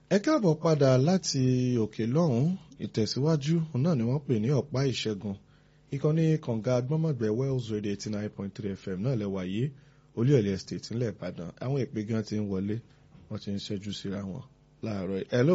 ẹ káàbọ̀ padà láti òkè lọ́hùn ìtẹ̀síwájú náà ni wọ́n pè ní ọ̀pá ìṣẹ́gun ìkànnì kànga agbọ́mọ̀gbẹ́ wells radio eighty nine point three fm náà lẹ́wà yìí olúyọ̀lẹ̀ estate ńlẹ̀ ìbàdàn àwọn ìpè gan ti ń wọlé wọ́n ti ń ṣẹ́jú síra wọn láàárọ̀ ẹ̀ hello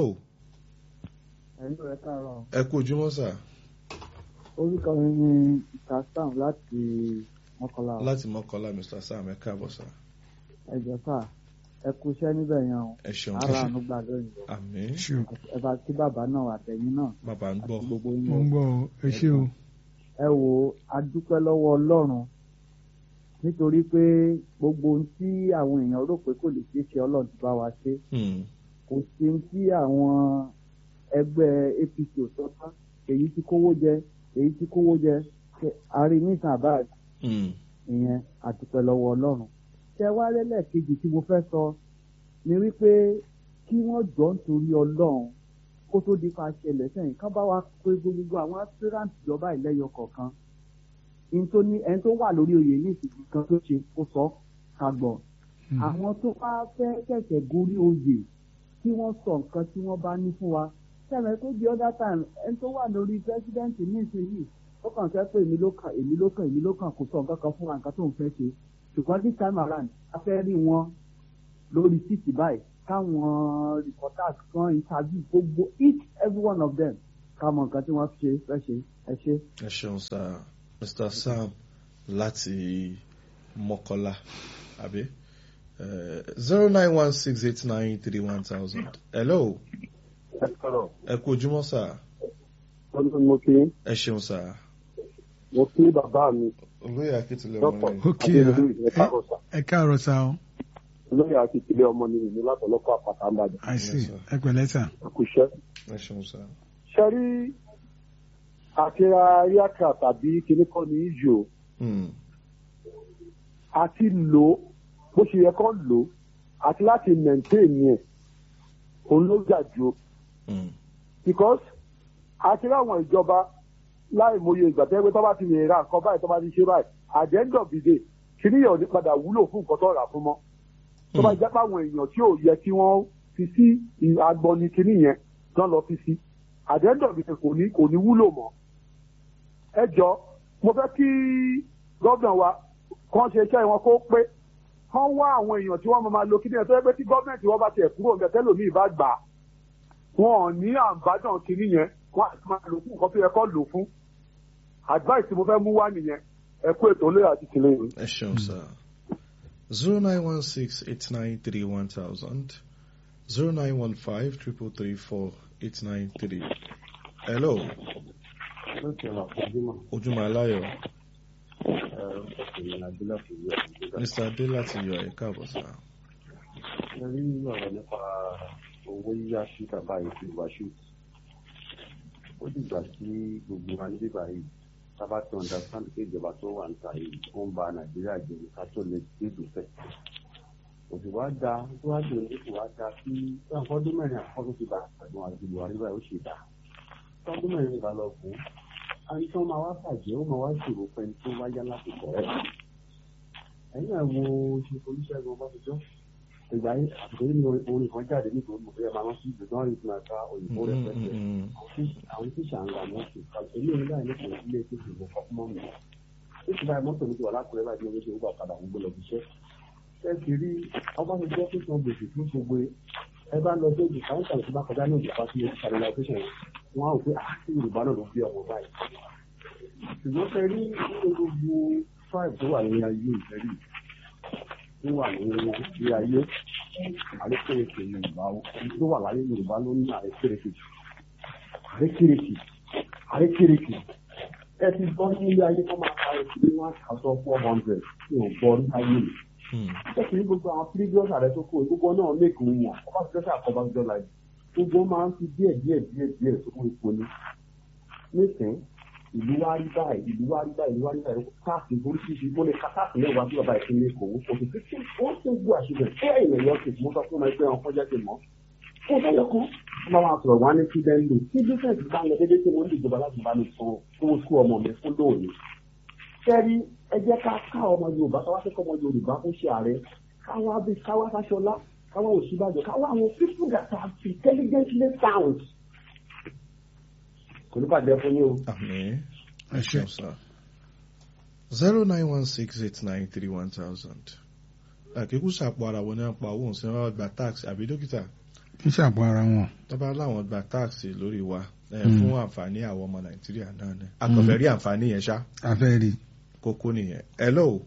ẹ̀lú ẹ̀ káàárọ̀ ẹ kú ojúmọ́ sà orúkọ mi ni mr sam láti mọ́kànlá láti mọ́kànlá mr sam ẹ káàbọ̀ sà ẹ̀jẹ̀ sà ẹ kú iṣẹ́ níbẹ̀ yẹn o ẹ ṣeun ara àánú gbà lóyìn o àmín ẹ bá kí bàbá náà àtẹ̀yìn náà bàbá ń gbọ́ àti gbogbo yín mo o ń gbọ́ ọ ẹ ṣé o ẹ wò ó a dúpẹ́ lọ́wọ́ ọlọ́run nítorí pé gbogbo ohun tí àwọn èèyàn rò pé kò lè ṣeé ṣe ọlọ́run ti bá wa ṣe Hmm, kò sí ohun tí àwọn ẹgbẹ́ apc ò sọ tán èyí tí kówó jẹ èyí tí kówó jẹ ṣe àárín nísàn àbáàdì hmm, ìyẹn àdúpẹ́ lọ́wọ́ ọlọ́run. ṣé wá lẹ́lẹ̀ kejì tí mo fẹ́ sọ ni wípé kí wọ́n jọ nítorí ọlọ́run kó tó di pa ṣẹlẹ̀ sẹ́yìn ká bá wa pé gbogbo àwọn aspirant ìjọba ìlẹ́yọ kọ̀ọ̀kan ẹni tó ní ẹni tó wà lórí oyè ní ìsìnkú kan tó ṣe kó sọ ká gbọ́ àwọn tó bá fẹ́ ṣẹ̀ṣẹ̀ gorí oyè kí wọ́n sọ nǹkan tí wọ́n bá ní fún wa sẹ́mi tó di other time ẹni tó wà lórí president ní ìsinyìí ó kàn fẹ́ pé èmi ló kàn èmi ló kàn èmi ló kàn kò sọ nǹkan kan fún wa nǹkan tó ń fẹ́ ṣe ṣùgbọ́n this time around a fẹ́ rí wọn lórí títì báyìí káwọn reporters kan interview gbogbo each every one of them ká mọ nǹkan tí wọ́n ṣe fẹ́ ṣe ẹ ṣe. ẹ ṣeun sà mr sam láti mọ́kànlá àbí zero nine one six eight nine three one thousand hello ẹ sọ̀rọ̀ ẹ kú ojúmọ́ sà ọdún mo kí ẹ ṣeun sà mo kí bàbá mi olóyè akíntúlẹ̀ dọ́pọ̀ ọmọ rẹ̀ ó kí ẹ adéolú ẹ káàárọ̀ sà ẹ káàárọ̀ sá o olóyè akíkílẹ̀ ọmọ ni ìlú látọ̀lọ́kọ̀ àpàtà ńbàdàn àìsí Yes, sir. ẹ pẹ̀lẹ́ sà àkùṣẹ́. ẹ ṣeun sà ṣe rí àtìra ríàkà tàbí kíní kan ní ìjò Hmm, àti lò ó bó ṣe yẹ kán lò ó àti láti maintain yẹn òun ló jà jù ó. hmm, because àti láwọn ìjọba láì mòye ìgbà tẹ́gbẹ́ tó bá ti lè ra nǹkan báyìí tó bá ti ṣe báyìí at the end of the day kíní yẹn ò ní padà wúlò fún nǹkan tó rà fún mọ́ tó bá jẹ́ pé àwọn èèyàn tí ò yẹ kí wọ́n fi sí agbọnni kíní yẹn náà lọ fi sí at the end of the day kò ní kò ní wúlò mọ́ ẹ jọ mo fẹ́ kí gómìnà wa kàn ṣe iṣẹ́ wọn kó pé kán wá àwọn èèyàn tí wọ́n máa máa lo kíní yẹn tó yẹ pé tí gọ́ọ̀mẹ̀ntì wọn bá tiẹ̀ kúrò ń bẹ tẹ́lòmíì bá gbà á wọn ò ní àǹbádàn kínní yẹn wọn àti máa lò fún nǹkan tó yẹ kó lò fún advice tí mo fẹ́ mú wá nìyẹn ẹ kú ètò olóyè àti tìlẹ́yìn. ẹ ṣeun sà zero nine one six eight nine three one thousand zero nine one five triple three four eight nine three hello ojúmọ́ aláyọ̀ mr adé láti yọ ẹ káàbọ̀ sà rí ọ̀rọ̀ nípa owó yíyá sí bàbá yìí fi wá ṣù ó dìgbà tí gbogbo wa ní bíbá yìí sábà tó understand pé ìjọba tó wà níta yìí ó ń ba nàìjíríà jẹ ká tó lè dé ìdúfẹ́ òsì wá da tó wá jẹ oníkù wá da sí ọdún mẹ́rin àkọ́kọ́ tó ti bá àgbọn àti buhari báyìí ó ṣe dá ọdún mẹ́rin ìgbà lọ fún àti tó máa wá bàjẹ́ ó máa wá ṣòro pẹ́ni tó wáyá láti kọ̀ ẹ́ ẹ̀yìn àwọn ṣe olùṣègùn ọbásanjọ́ ìgbà yìí àtúntò nínú orin kan jáde nítorí mo fẹ́ máa rántí ìgbésàn rí fún ẹ̀ka òyìnbó rẹ̀ pẹ́pẹ́ àwọn tíṣà ń ra mọ́tò èmi ò ní báyìí nípa ilé tó ti wọ fún mọ́mì ó ti báyìí mọ́tò mi ti wà lákùrẹ́ báyìí ní oṣù gbà padà ń gbé lọ fiṣẹ́ ẹ sì rí ọbásanjọ́ tó san gbèsè fún gbogbo ẹ bá lọ sóògùn káwọn tàbí tó bá kọjá ní ìjọba sí stabilization wọn á rò pé àti yorùbá náà ló bí ọmọ báyìí ṣùgbọ́n fẹ́ rí gbogbo tribe tó wà ní ayé ìfẹ́rí tó wà ní ilé ayé àrékèrèkè yorùbá tó wà láyé yorùbá ló ní àrékèrèkè àrékèrèkè àrékèrèkè ẹ ti gbọ́ ní ilé ayé kọ́ máa ka ẹ̀sìn ní one thousand four hundred tí ò gbọ́ ní ayé mi. ẹ sì ní gbogbo àwọn previous ààrẹ tó kó gbogbo náà mẹ́kì ń wọ̀n ọba ti dẹ́sẹ̀ àkọ́bá ti dọ́là yìí gbogbo máa ń fi díẹ̀ díẹ̀ díẹ̀ díẹ̀ tó kún ipò ní. nísìnyí ìlú wa rí báyìí ìlú wa rí báyìí ìlú wa rí báyìí káàsì oríṣiríṣi mo lè ka káàsì mẹ́wàá bí bàbá ìpínlẹ̀ èkó ó ti fi ó ti gbó àṣìbẹ̀ ṣé ẹ̀yìn ẹ̀yọ́ ti mú sọ fún ọmọ ẹgbẹ́ wọn kọjá ti mọ́ fún ọjọ́ yọkọ́ ọmọ wa sọ̀rọ̀ wá ní kí bẹ́ẹ̀ lò tí bísẹ̀sì bá ń lọ déédéé tí mo ń dìjọba láti bá mi san owó sukú ọmọ mi fún lóòní. sẹ́rí ẹ jẹ́ ká ká ọmọ yorùbá ká wá fẹ́ kọ́ ọmọ yorùbá fún ṣe ààrẹ káwá bí káwá fáṣọlá káwọn òṣìbàjọ káwọn àwọn people that are intelligently sound kò ní bàjẹ́ fún yín o. àmín ẹ ṣé ṣeun sá zero nine one six eight nine three one thousand àkíkú sàpò ara wọn ní apá owó ǹsẹ́ wọn gba tax àbí dókítà kí ṣàpọ̀ ara wọn. tó bá láwọn gba tax lórí wa ẹ, Mm. fún àǹfààní àwọn ọmọ nàìjíríà náà ni akọ̀fẹ́ rí àǹfààní yẹn ṣá afẹ́ rí kókó nìyẹn hello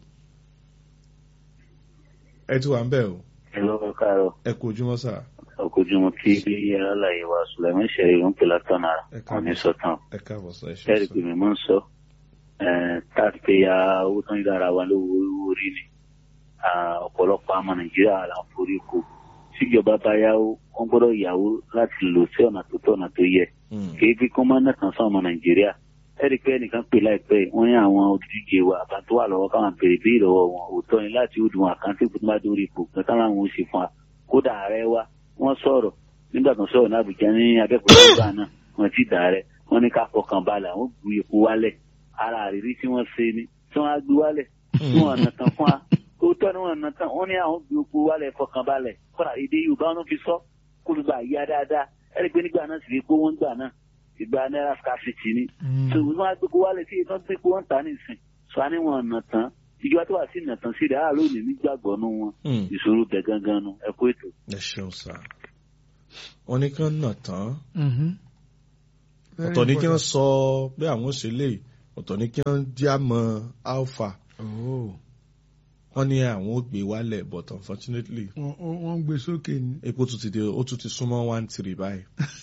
ẹ ti wà ń bẹ̀ o Hello, káàárọ̀. ẹ kú ojúmọ́ sà Ọkọ̀júmọ́ tí aláàyè wa Sùlẹ̀mí ṣẹ̀rí ń pè látọ̀nà Ẹ káàbọ̀. wọn ní sọ̀tàn. ẹ káàbọ̀ sà ẹ ṣe Ṣẹ́ẹ̀rì pé mi máa ń sọ. Táàpéyà owó tán yára wa lówó orí ni. Ah, Ọ̀pọ̀lọpọ̀ àmọ́ Nàìjíríà là ń forí ko. Tíjọba bá yáwó, wọ́n gbọ́dọ̀ yàwó láti lò sí ọ̀nà tó tọ́ ọ̀nà tó yẹ. Mm. Kì í fi kán máa ń nàkàn sọ ọmọ Nàìjíríà. Ẹ̀rí pé ẹnìkan pè láìpẹ́ yìí, wọ́n ní àwọn olùdíje wa àbá tó wà lọ́wọ́ káwọn béèrè bí ìlọ́wọ́ wọn òótọ́ ni láti ó dùn àkáǹtì tó bá dórí ipò kan táwọn àwọn ò ṣe fún wa. Kódà ààrẹ wa, wọ́n sọ̀rọ̀ nígbà tó ń sọ̀rọ̀ ní Àbújá ní Abẹ́òkúta nígbà náà wọ́n ti dà rẹ̀ wọ́n ní ká fọkàn balẹ̀ àwọn gbé epo wálẹ̀ ara àrírí tí wọ́n ṣe ni tí wọ́n á gbé wálẹ̀ tí wọ́n nà tán fún wa òótọ́ ni wọ́n nà tán wọ́n ní àwọn gbé epo wálẹ̀ fọkàn balẹ̀ kọ́ra èdè Yorùbá wọn fi sọ kó ló gbà yá dáadáa ẹ̀rí pé nígbà náà sì rí pé wọ́n gbà náà ìgbà náírà scarcity ni so wọ́n á gbé epo wálẹ̀ tí ìtàn gbé epo wọn tà nísìn sọ á ní wọn nà tán ìjọba tó wà sí nà tán sí rẹ̀ àárò ní nígbàgbọ́ nù wọn Mm. ìṣòro bẹ̀ gangan nu ẹ kó ètò. ẹ ṣeun sà wọ́n ní kí wọ́n nà tán Very ọ̀tọ̀ ní kí wọ́n important. sọ pé àwọn ṣe lè ọ̀tọ̀ ní kí wọ́n jámọ́ alpha Oh. wọ́n ní àwọn ò gbé wálẹ̀ but unfortunately Wọ́n- wọ́n wọ́n ń gbé sókè ní. epo tún ti dé ó tún ti súnmọ́ one three báyìí.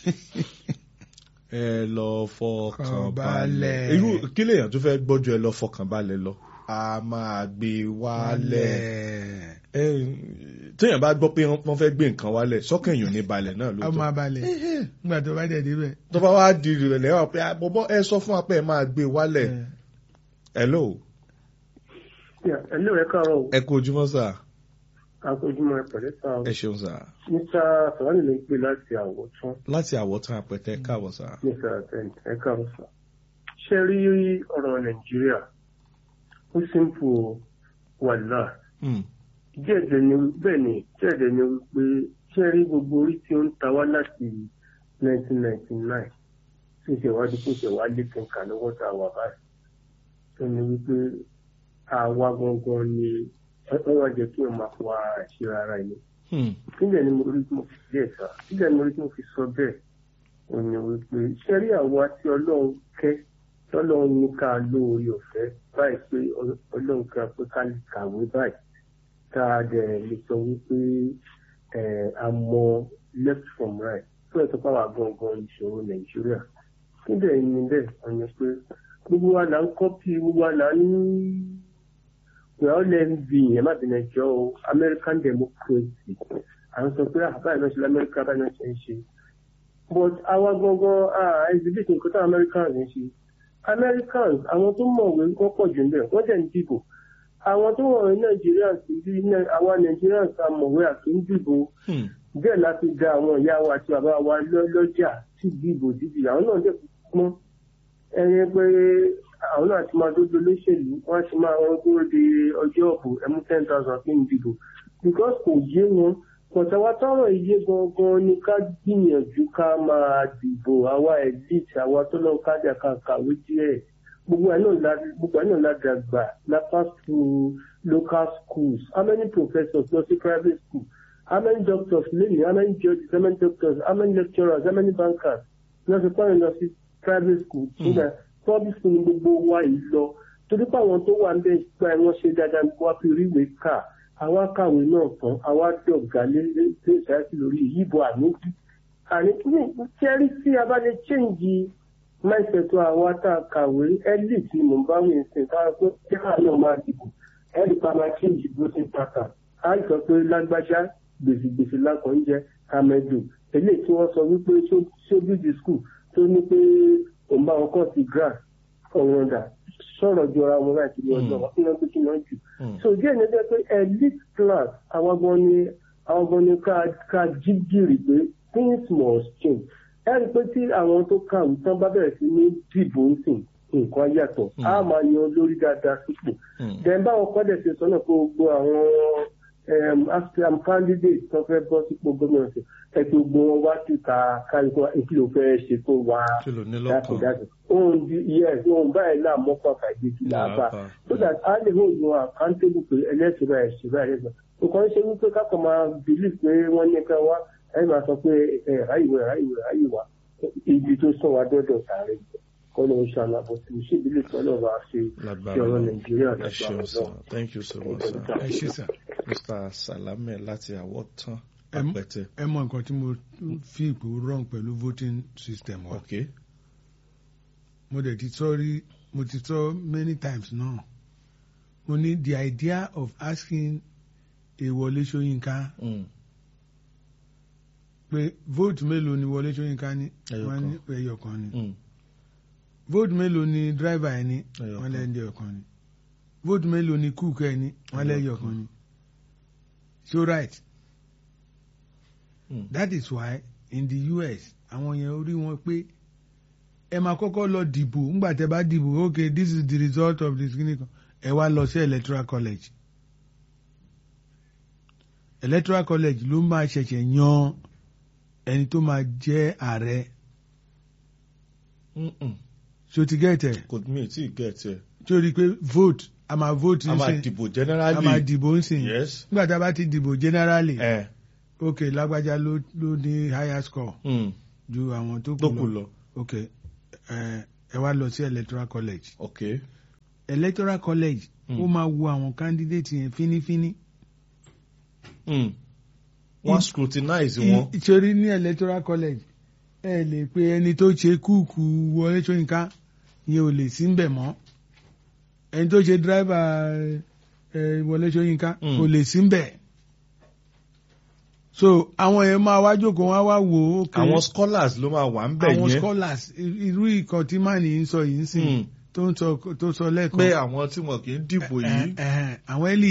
ẹ lọ fọkàn balẹ̀. Balẹ̀. irú kí lèèyàn tó fẹ́ gbọ́jú ẹ lọ fọkàn balẹ̀ lọ. a máa gbé wálẹ̀. ẹ téèyàn bá gbọ́ pé wọ́n fẹ́ gbé nǹkan wálẹ̀ sọ́kàn èèyàn ní balẹ̀ náà a lóòótọ́. máa balẹ̀ nígbà tó bá dẹ̀ débẹ̀. tó bá wá di ìrẹ̀lẹ̀ wà pé àbọ̀bọ̀ ẹ sọ fún wa pé ẹ máa gbé wálẹ̀. hello ẹ̀lú ẹ̀ káàárọ̀ o ẹ kú ojúmọ́ sà akójúmọ́ ẹ̀ pẹ̀lẹ́ sá o ẹ ṣeun sà níta sọ̀rọ̀ ló ń pè láti àwọ̀tún láti àwọ̀tán àpẹtẹ káàbọ̀ sà. níta àtẹ̀ǹtì ẹ̀ káàárọ̀ sá. ṣé rí ọ̀rọ̀ nàìjíríà ó simple o, wàhálà Mm, díẹ̀dẹ̀ ni bẹ́ẹ̀ ni díẹ̀dẹ̀ ni wípé ṣé rí gbogbo orí tí ó ń ta wá láti 1999 tí ó ṣe wá di kó ṣe wá lé kẹ̀kà lọ́wọ́ tá a wà báyìí tó ní wípé àwa gangan ni wọ́n wá jẹ́ kí wọ́n máa wá àṣírí ara ẹni mm, kílẹ̀ ni mo rí tí mo fi díẹ̀ sá kílẹ̀ ni mo rí tí mo fi sọ bẹ́ẹ̀ ò ní wípé ṣẹ́rí àwa tí ọlọ́run kẹ́ tọ́lọ́run ní ká lóore ọ̀fẹ́ báyìí pé ọlọ́run ká pé ká lè kàwé báyìí ká dẹ̀ lè sọ wípé ẹ̀, a mọ left from right fún ẹ̀sọ́ pàwọ́ gangan ìṣòro nàìjíríà kílẹ̀ ni bẹ́ẹ̀ ọ̀yàn pé gbogbo wa là ń kọ́pì gbogbo wa là ń we all learn the ẹ má bìnrin ẹjọ́ o American democracy à ń sọ pé àbáyé náà ṣe lamẹ́ríkà báyìí náà ṣe ń ṣe but àwa gangan ah exhibit nǹkan tó Americans ń ṣe Americans àwọn tó mọ̀wé wọ́n pọ̀ jù níbẹ̀ wọ́n dẹ̀ ń dìbò àwọn tó mọ̀wé Nigerians bí àwa Nigerians a mọ̀wé àti ń dìbò mm, bẹ́ẹ̀ la fi da àwọn ìyá wa àti bàbá wa lọ- lọ́jà sí dìbò dìbì àwọn náà dẹ̀ pọ́n ẹni pé àwọn náà ti máa dójú olóṣèlú wọ́n ti máa wọn dúró de ọjọ́ ọ̀bù ẹmú ten thousand fi ń dìbò because kò yé wọn pọ̀tàwá táwọn iye gangan ni ká gbìyànjú ká máa dìbò àwa elite àwa tó lọ kájà ká kàwé díẹ̀ gbogbo ẹ̀ náà la gbogbo ẹ̀ náà la dàgbà la pass through local schools how many professors lọ sí private school how many doctors lẹ́yìn how many judges how many doctors how many lecturers how many bankers lọ sí pọ́nrin lọ sí private school nígbà public school ni gbogbo wa yìí lọ torí pé àwọn tó wà ń bẹ gba ẹ wọn ṣe dáadáa ní wá fi ríwèé kà àwa kàwé náà tán àwa dọ̀gá lé lé ìsáyàsí lórí ìyíbọn àníkí àní kẹ́rí tí a bá lè change mindset àwa tá a kàwé elite ni mò ń bá wí ṣe ká pé kí àwọn náà máa dìbò ẹ̀rí pa máa change voting pattern á sọ pé lágbájá gbèsègbèsè lákàn ń jẹ amẹdù eléyìí tí wọ́n sọ wípé ṣóbìdì school tó ní pé òun bá wọn kọ́ sí grass ọ̀rọ̀ ọ̀dà sọ̀rọ̀ jọra wọn láti ní ọjọ́ wọn kí wọ́n gbé kí wọ́n jù. mm. so díẹ̀ ní ẹgbẹ́ pé elite class àwọn gan ni àwọn gan ni ká ká jí gìrì pé things must change. ẹ rí i pé tí àwọn tó kàwé tán bá bẹ̀rẹ̀ sí ní dìbò ń sìn nǹkan yàtọ̀ á máa yan olórí dáadáa sípò. Mm. dẹ̀ báwọn kọ́dẹ̀ ṣe sọ́nà pé gbogbo àwọn aspiram candidate tó fẹ́ bọ́ sípò gómìnà sí ẹgbẹ́ gbogbo wọn wá síta káríkọ́ èkí ló fẹ́ ṣe fún wa kí ló ní lọ́kàn dákúdákú ohun di yes ohun báyìí náà mọ́kàn fàìdíjì làbá Làbá. so that a lè hold wọn accountable pé ẹlẹ́sìn báyìí ṣe báyìí lẹ́sìn nǹkan ṣe wípé kákan máa believe pé wọ́n ní ká wá ẹ̀ máa sọ pé ẹ̀ ráyìwé ráyìwé ráyìwá ibi tó sún wa dọ́dọ̀ sáré kọ́ ló ń ṣàlà bó ti ṣe ìbílẹ̀ tó lọ́ọ́ bá ṣe lágbára ti ọ̀rọ̀ Ọlọ́run. nàìjíríà ẹ ṣeun lágbára sir náà. thank you so much sir ẹ ṣe sà mr salame láti àwọ̀tán Em- apẹtẹ ẹ mọ nǹkan tí mo fi ìpò wrong pẹ̀lú voting system wa ok mo dẹ̀ ti sọ rí mo ti sọ many times náà mo ní the idea of asking a Wọlé Ṣóyínká Mm. pé vote mélòó ni Wọlé Ṣóyínká ní Ẹyọ wọ́n kan. ní ẹyọ kan ni Mm. vote mélòó ni driver ẹ ní Ẹyọ wọ́n kan. lẹ́yìn ẹyọ kan ni vote mélòó ni cook ẹ ní wọ́n Ẹyọ lẹ́yìn ẹyọ kan. kan ni so right Mm. that is why in the US àwọn yẹn orí wọn pé ẹ máa kọ́kọ́ lọ dìbò ńgbà tẹ́ bá dìbò okay this is the result of this clinic ẹ wá lọ sí electoral college electoral college ló máa ṣẹ̀ṣẹ̀ yan ẹni tó máa jẹ́ ààrẹ Mm-mm. ṣó ti gẹ̀tẹ̀ kò mí tí ì gẹ̀ẹ́tì ẹ̀ ṣó rí i pé vote a máa vote a máa nsìn dìbò a máa generally dìbò nsìn yes nígbà tá a bá ti dìbò generally ẹ okay lágbájá ló ló ní higher score mm. ju àwọn tó tó kù kù lọ lọ ok ẹ ẹ wá lọ sí electoral college ok electoral college Mm. ó máa wo àwọn candidate yẹn fínífíní Mm. wọ́n I- scrutinize wọn ìṣòrí ní electoral college ẹ lè pe ẹni tó ṣe kúùkù Wọlé Ṣóyínká yẹn ò lè sí mbẹ̀ mọ́ ẹni tó ṣe driver ẹ Wọlé Ṣóyínká Mm. kò lè sí mbẹ̀ so àwọn yẹn máa wá jókòó wọn á wá wò ó okay, àwọn scholars ló máa wà ń bẹ̀ àwọn yẹn scholars i- irú ìkan tí màní ń sọ yìí ń sìn Mm. tó ń sọ tó sọ lẹ́ẹ̀kan pé àwọn tí wọn kì í dìbò yìí Ẹ- ẹ- ẹ, àwọn ẹlì